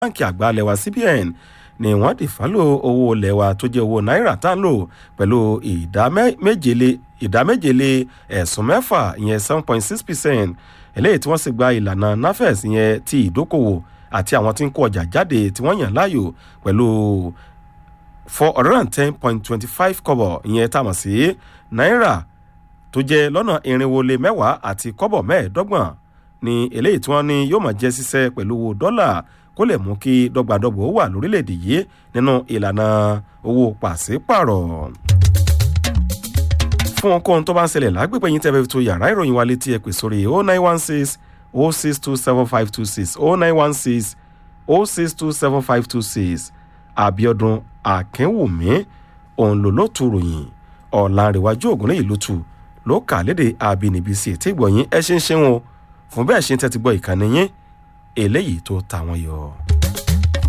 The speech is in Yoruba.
báńkì àgbà lẹ́wà cbn ni wọ́n dì fálò owó lẹ́wà tó jẹ́ owó náírà tá ń lò pẹ̀lú ìdá méjèlé ìdá méjèlé ẹ̀sùn mẹ́fà ìyẹn seven point six percent eléyìí tí wọ́n sì gba ìlànà nafex ìyẹn ti ìdókòwò àti àwọn tí ń kó ọjà jáde tí wọ́n yàn láàyò pẹ̀lú four hundred and ten point twenty five kọ́bọ̀ ìyẹn tá a mọ̀ sí náírà tó jẹ́ lọ́nà irinwó lé mẹ́wàá àti kọ́bọ̀ mẹ́ẹ̀ẹ́dọ́gbọ̀n ni eléyìí tí wọ́n ní yóò máa jẹ́ ṣiṣẹ́ pẹ̀lú owó dọ́là kó lè mú kí dọ́gbadọ́gba ó wà lórílẹ̀‐èdè yìí nínú ìlànà owó pàṣípàrọ̀ fún ohunkóhun tó bá ń ṣẹlẹ̀ lágbègbè yín tẹ́fẹ́ tó yàrá ìròyìn wa létí ẹ pè sórí o nine one six o six two seven five two six o nine one six o six two seven five two six abiodun akínwùmí òun ló ló tu ròyìn ọ̀làǹrẹ̀wájú ògúnlẹ̀yìn ló tu ló kà léde àbínibí sí ètí ìgbọ̀nyín ẹ ṣe ń ṣe wọn fún bẹ́ẹ̀ ṣe ń tẹ́tí gbọ́ ìkànnì yín eléyìí tó ta wọn yọ.